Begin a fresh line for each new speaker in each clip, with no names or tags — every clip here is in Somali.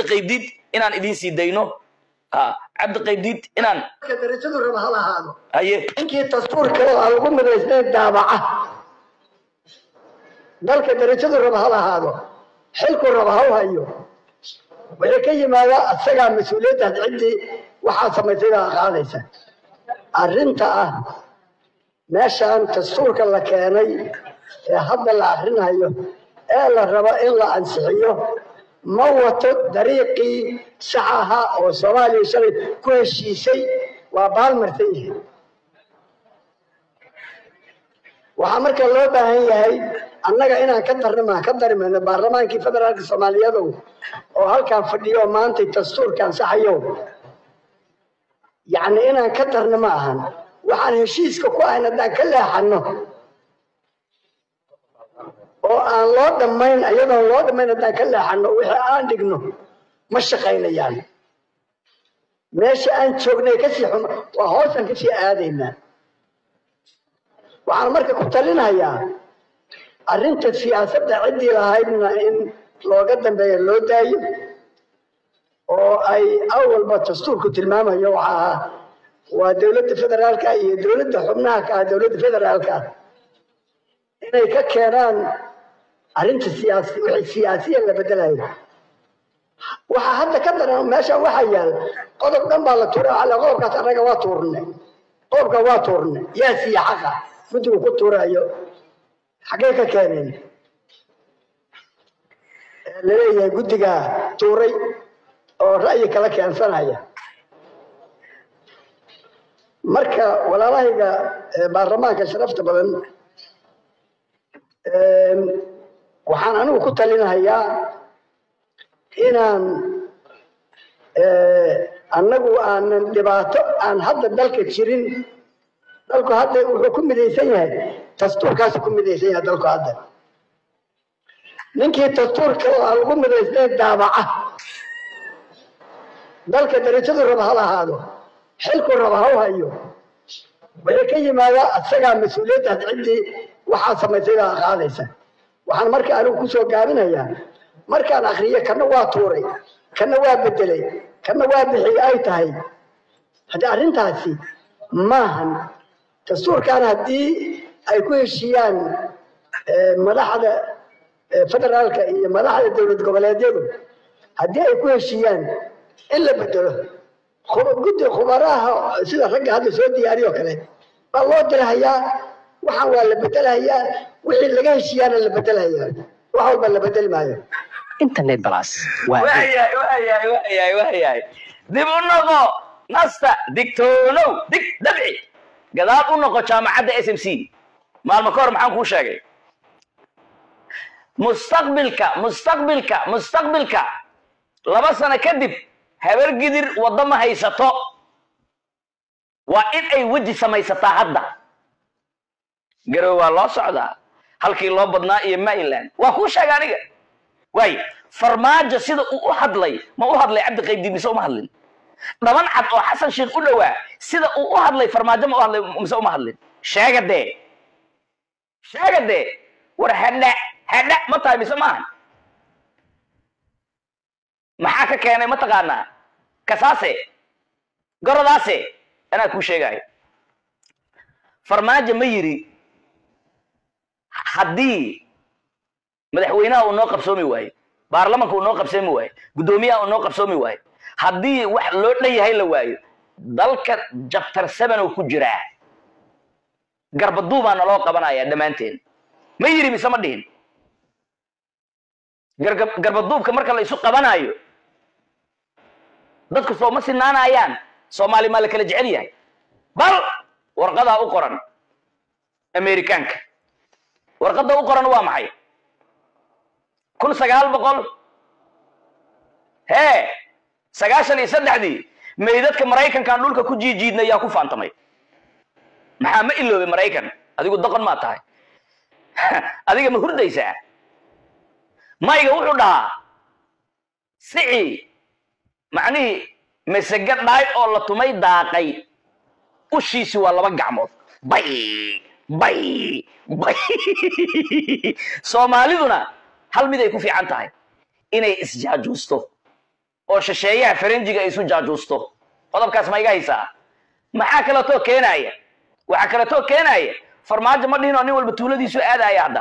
qaybdiid inaan idiin sii dayno Ah, cabdi qaybdiid inaan
dalka darajadu raba ha lahaado
haye
ninkii dastuurka oo aan lagu midaysnayn daabaca dalka darajadu raba ha lahaado xilku raba ha u hayo waxay ka yimaadaa asagaa mas-uuliyaddaas ciddii waxaa samaysay baa qaadaysa arrinta ah meeshaan dastuurka la keenay ee hadda la akrinayo ee la rabo in la ansixiyo ma wato dariiqii sax ahaa oo soomaaliya shalay ku heshiisay waa baalmarsan yihiin waxaa marka loo baahan yahay annaga inaan ka darnima ka darimayno baarlamaankii federaalka soomaaliyadow oo halkaan fadhiyo oo maanta dastuurka ansaxayo yacni inaan ka darno ma ahan waxaan heshiiska ku ahayn haddaan ka leexanno oo aan loo dhammayn iyadoon loo dhammayn haddaan ka leexanno wixii aan dhigno ma shaqaynayaan meesha aan joognay kasii xuma waa hoosaan kasii aadaynaa waxaan marka ku talinayaa arrinta siyaasadda ciddii lahaydna in looga dambeeya loo daayo oo ay awalba dastuurku tilmaamayo waxa ahaa waa dowladda federaalka iyo dowladda xubnaha ka ah dowladda federaalka inay ka keenaan arrinta siyaasi wixii siyaasiya la bedelayo waxaa hadda ka daran meesha waxaa yaal qodob dhan baa la tuuray waxaa la qodobkaas annaga waa tuurnay qodobka waa tuurnay yaa siiya xaqa guddigu ku tuurayo xaggee ka keeneen Ee laleeyahay guddiga tuuray oo ra'yi kala keensanaya marka walaalahayga ee baarlamaanka sharafta badan een, waxaan anigu ku talinahayaa inaan ee, annagu aanan dhibaato aan hadda dalka jirin dalku hadda wuxuu ku midaysan yahay dastuurkaasu ku midaysan yahay dalku hadda ninkii dastuurka oo aan lagu midaysnayn daabaca dalka darajadu raba ha lahaado xilku raba ha u hayo waxay ka yimaadaa asagaa mas-uuliyaddaas ciddii waxaa samaysay baa qaadaysa waxaan marka anigu kusoo gaabinayaa markaan akriyo kana waa tuuray kana waa bedelay kana waa bixiyey ay tahay haddii arrintaasi maahan dastuurkan haddii ay ku heshiiyaan eh, madaxda eh, federaalka iyo madaxda dowlad goboleedyadu haddii ay ku heshiiyaan in la bedelo khu- guddi khubaraha sida ragga hadda soo diyaariyo kale baa loo dirahayaa waxaan waa la bedelahayaa wixii laga heshiiyaana la bedelahayaa wax walba la bedeli maayo
internet plus waa adeeg
waayahay waayahay waayahay waayahay dib u noqo nasta digtoonow dig dabci gadaal u noqo jaamacadda s m c maalmo ka hor maxaan kuu sheegay mustaqbilka mustaqbilka mustaqbilka laba sano kadib habar gidir waddo ma haysato waa in ay weji samaysataa hadda garow waa loo socdaa halkii loo badnaa iyo maryland waa kuu sheega aniga waay farmaajo sida uu u hadlay ma u hadlay cabdi qaybdi mise uma hadlin dhaban cad oo xasan sheekh u dhowaa sida uu u hadlay farmaajo ma u hadlay mise uma hadlin sheega dee sheega dee war hadha hadha ma tahay mise maahan maxaa ka keenay ma taqaanaa kasaase goradaase anaa kuu sheegayo farmaajo ma yiri haddii madaxweynaha uu noo qabsoomi waayo baarlamanka uu noo qabsoomi waayo guddoomiyaha uu noo qabsoomi waayo haddii wax loo dhan yahay la waayo dalka jabtar seven oo ku jiraa garbaduubaa naloo qabanaya dhammaanteen ma yiri mise ma dhihin garga- garbaduubka marka la isu qabanayo dadku soo ma sinaanayaan soomaali maa la kala jecel yahay bal warqadaa u qoran amerikaanka warqadda u qoran waa maxay kun sagaal boqol hee sagaashan iyo saddexdii meydadka maraykankan dhulka ku jiijiidna yaa ku faantamay maxaa ma iloobay maraykan adigu doqon maa tahay adiga ma hurdaysaa mayga wuxuu dhahaa sici macnihii masege dhaay oo la tumay daaqay ushiisi waa laba gacmood bay bay bay soomaaliduna hal mid ay ku fiican tahay inay isjaajuusto oo shisheeyaha faranjiga ay isu jaajuusto qodobkaas ma iga haysaa maxaa kaleetoo keenaya waxaa kaleetoo keenaya farmaajo ma dhihin oo nin walba tuuladiisu aadaya hadda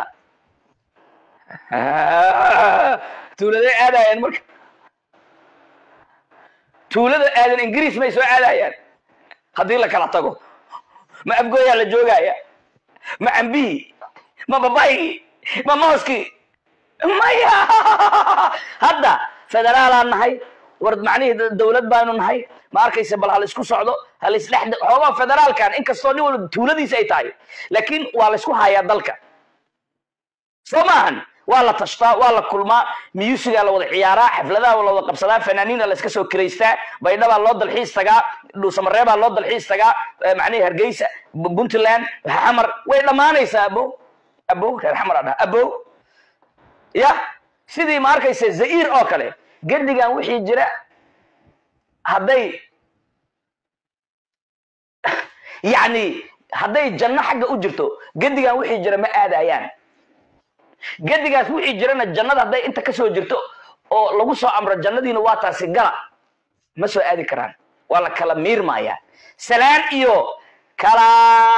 tuuladay aadayaan marka tuulada aadan ingiriis may soo aadayaan haddii la kala tago ma afgooyaa la joogaya ma cambihii ma babaygii ma mooskii maya hadda federaalaan nahay war macnihii dawlad baanu nahay ma arkaysa bal hal isku socdo hal isdhex xoogaa federaalkan inkastoo nin walba tuuladiisa ay tahay laakiin waa la isku hayaa dalka soo maahan waa la tashtaa waa la kulmaa miyusigaa la wada ciyaaraa xafladaha la wada qabsadaa fanaaniina la iska soo kiraystaa baydhabaa loo dalxiis tagaa dhuusamareebaa loo dalxiis tagaa macnihi hargeysa puntland xamar way dhammaanaysaa abo abo reer xamar adhaha abo ya sidii ma arkaysa zair oo kale gedigan wixii jira hadday yacni hadday janno xagga u jirto gedigan wixii jira ma aadayaan gedigaas wixii jirana jannada hadday inta ka soo jirto oo lagu soo amro jannadiina waa taasi gala ma soo aadi karaan waa la kala miirmayaa salaan iyo kala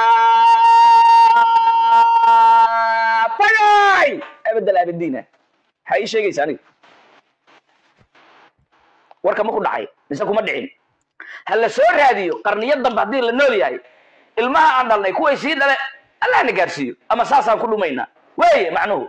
bagay abadal abadiina maxaa ii sheegaysa aniga warka ma ku dhacay mise kuma dhicin ha la soo raadiyo qarniyo dambe haddii la nool yahay ilmaha aan dhalnay kuway sii dhale allahna gaarsiiyo ama saasaan ku dhumaynaa weeye macnuhu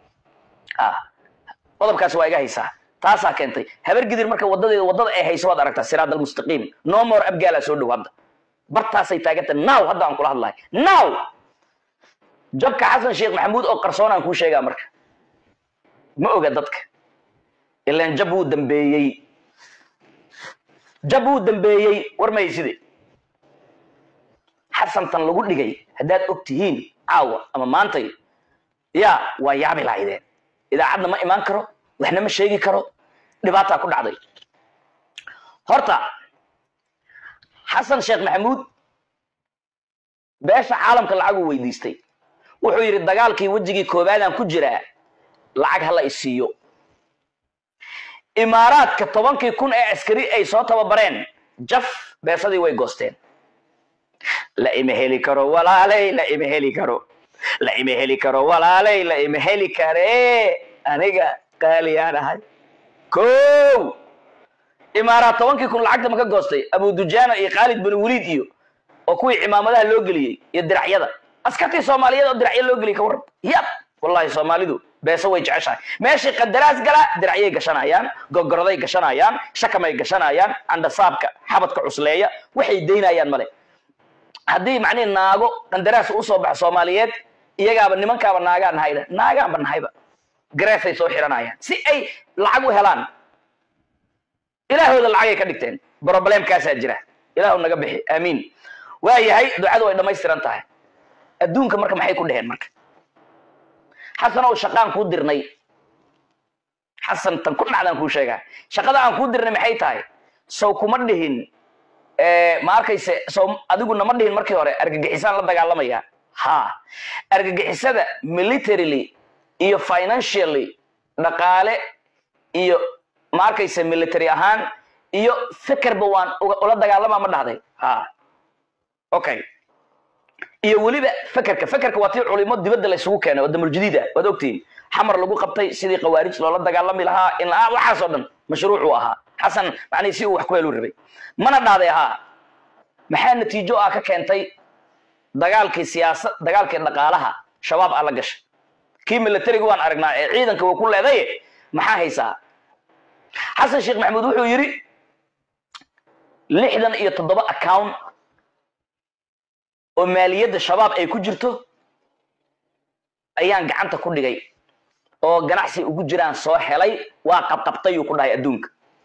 qodobkaas waa iga haysaa taasaa keentay habar gidir marka wadadeeda wadada ay hayso waad aragtaa siraad almustaqiim no more abgaalaa soo dhow hadda bartaasay taaganta now hadda aan kula hadlahay now jabka xasan sheekh maxamuud oo qarsoonaan kuu sheegaa marka ma oga dadka ilaan jab wuu dambeeyey jab wuu dambeeyey war mahayside xasantan lagu dhigay haddaad og tihiin caawa ama maantay ya waa yaabi lahaydeen idaacadna ma imaan karo waxna ma sheegi karo dhibaataa ku dhacday horta xasan sheekh maxamuud beesha caalamka lacaguu weydiistay wuxuu yidhi dagaalkii wejigii koobaadaan ku jiraa lacag hala isiiyo imaaraadka tobankii kun ee askari ay soo tababareen jaf beesadii way goosteen la ima heli karo walaaley la ima heli karo la ima heli karo walaaley la ima heli karee aniga qaaliyaan ahay ko imaaraad tobankii kun lacagta ma ka goostay abu dujaana iyo khaalid bin waliid iyo oo kuwii cimaamadaha loo geliyey iyo diracyada askartii soomaaliyeed oo diracyo loo geliyay ka warran yab wallahi soomaalidu beeso way jeceshahay meeshii qadaraas gala diracyay gashanayaan gogoroday gashanayaan shakamay gashanayaan candhasaabka xabadka cusleeya waxay daynayaan male haddii macnihi naago qandaraas usoo baxa soomaaliyeed iyagaaba nimankaaba naagaa nahayda naagaanba nahayba gareesay soo xiranayaan si ay lacag u helaan ilaahooda lacagay ka dhigteen broblemkaasaa jira ilaahu naga bixi aamiin waa yahay ducadu way dhammaystiran tahay adduunka marka maxay ku dheheen marka xasan oo shaqaan kuu dirnay xasan tan ku dhacdaan kuu sheegaa shaqada aan kuu dirnay maxay tahay sow kuma dhihin ma arkayse sow adigu nama dhihin markii hore argagixisaan la dagaalamaya ha argagixisada militarily iyo financially dhaqaale iyo ma arkayse military ahaan iyo fekerba waan ula dagaalamaa ma dhahday ha okay iyo weliba fekerka fekerka waa tii culimo dibadda la isugu keenay oo damuljadiid ah waad ogtihiin xamar lagu qabtay sidii khawaarij loola dagaalami lahaa in la waxaas oo dhan mashruucuu ahaa xasan macnihi si uu wax ku helu rabay mana dhahday haa maxaa natiijo ah ka keentay dagaalkii siyaasad dagaalkii dhaqaalaha shabaab aa la gashay kii militariga waan aragnaa ee ciidanka waa ku leeday maxaa haysaa xasan sheekh maxamuud wuxuu yidhi lixdan iyo toddoba account oo maaliyadda shabaab ay ku jirto ayaan gacanta ku dhigay oo ganacsi ugu jiraan soo helay waa qabqabtayuu ku dhahay adduunka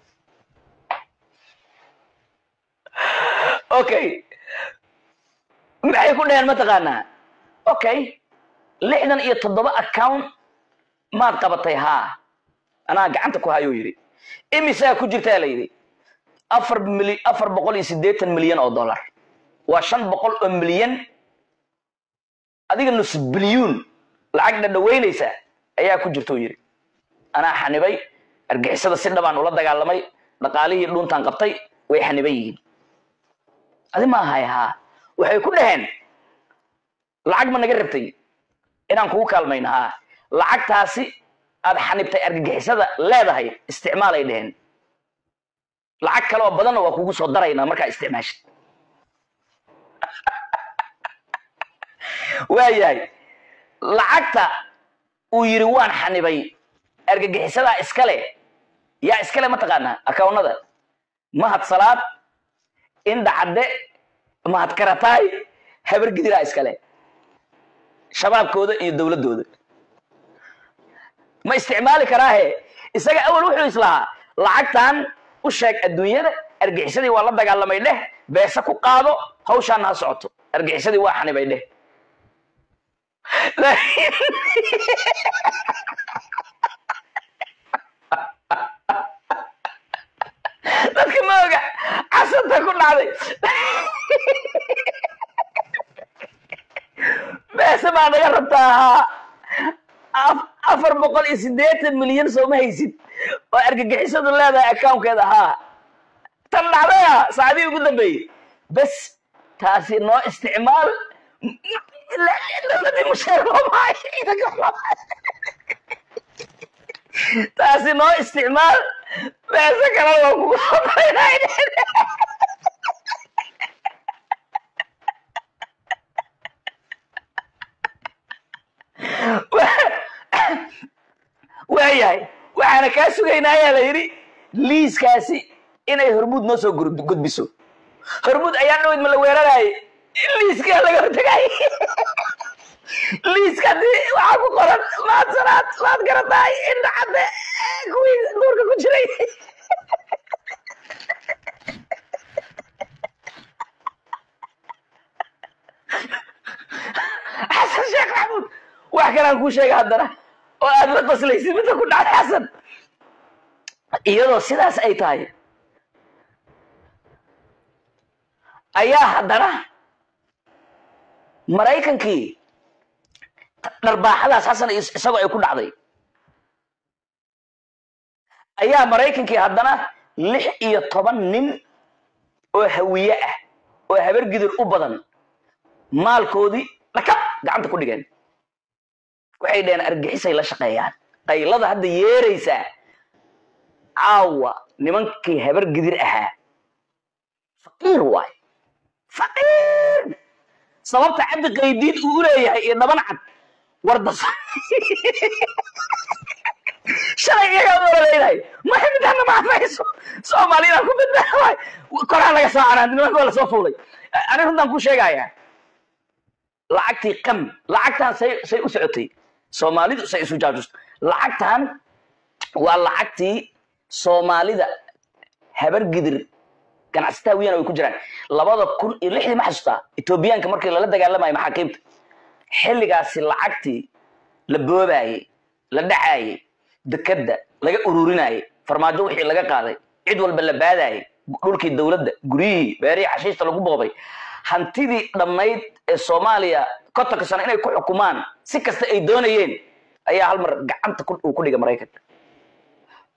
okay maxay ku dhaheen mataqaanaa okay lixdan iyo toddoba account maad qabatay haa anaa gacanta ku hayuu yidhi imisaa ku jirtaa la yidhi afar mili afar boqol iyo siddeetan milyan oo dollar waa shan boqol oo milyan adiga nus bilyuun lacag dhadhaweynaysa ayaa ku jirta u yidhi anaa xanibay argixisada si dhabaan ula dagaalamay dhaqaalihii dhuuntaan qabtay way xaniban yihiin adi ma ahay haa waxay ku dhaheen lacag ma naga rabtay inaan kugu kaalmayno haa lacagtaasi aad xanibtay argagixisada leedahay isticmaalay dheheen lacag kale oo badanna waa kugu soo daraynaa markaa isticmaashid waayahay lacagta uu yidhi waan xanibay argagixisadaa iskale yaa iskale mataqaanaa akawnada mahad salaad indha cadde mahad karataay habar gidiraa iskale shabaabkooda iyo dowladdooda ma isticmaali karaahe isaga awal wuxuu islahaa lacagtan u sheeg adduunyada argixisadii waa la dagaalamay dheh beese ku qaado hawshaana ha socoto argixisadii waa xanibay dheh laakiin dadka ma oga casanta ku dhacday beese baa naga rabtaa haa afar boqol iyo siddeetan milyan sooma haysid oo argagixisadu leedahay accounkeeda haa tan dhacdaya saacadihii ugu dambeeyey bes taasi noo isticmaal dowladii musheer looma hayo ciidanka looma hayo taasi noo isticmaal beese kale waa kugu soo daynay waayahay waxaana kaa sugaynaa ayaa la yidhi liiskaasi inay hormuud noo soo gudbiso hormuud ayaa dhaweyd ma la weeraraayay liiskaa laga hortagay liiska hadii waxaa ku qoran maad sanaad maad garataay indha cadde kuwii duurka ku jiray xasan sheekh maxamuud wax kalaan kuu sheega haddana oo aad la qoslaysid midda ku dhacday xasan iyadoo sidaas ay tahay ayaa haddana maraykankii dharbaaxadaas xasan isagoo ay ku dhacday ayaa maraykankii haddana lix iyo toban nin oo hawiye ah oo habargidir u badan maalkoodii dhakab gacanta ku dhigeen waxay dhaheen argixisay la shaqeeyaan qaylada hadda yeeraysaa caawa nimankii habar gidir ahaa faqiir waay faqiir sababta cabdi qaydiid uu u leeyahay iyo dhaban cad wardas shalay iyagaa ololeynahay maxay midana maafayso soomaaliyada ku badbaadaay koraa laga soo canaa nimanka waa lasoo fuulay ani runtaan ku sheegayaa lacagtii qam lacagtan say say u socotay soomaalidu say isu jaajus lacagtan waa lacagtii soomaalida habar gidir ganacsataa wiyana way ku jiraan labada kun iyo lixdii ma xasuustaa etoobiyaanka markii lala dagaalamayo maxaakiimta xilligaasi lacagtii la boobaayey la dhacaayey dekadda laga ururinayey farmaajo wixii laga qaaday cid walba la baadaayey dhulkii dowladda guryihii beerihii xashiishta lagu booqday hantidii dhammayd ee soomaaliya kontonka sano inay ku xukumaan si kasta ay doonayeen ayaa hal mar gacanta uu ku dhigay maraykanka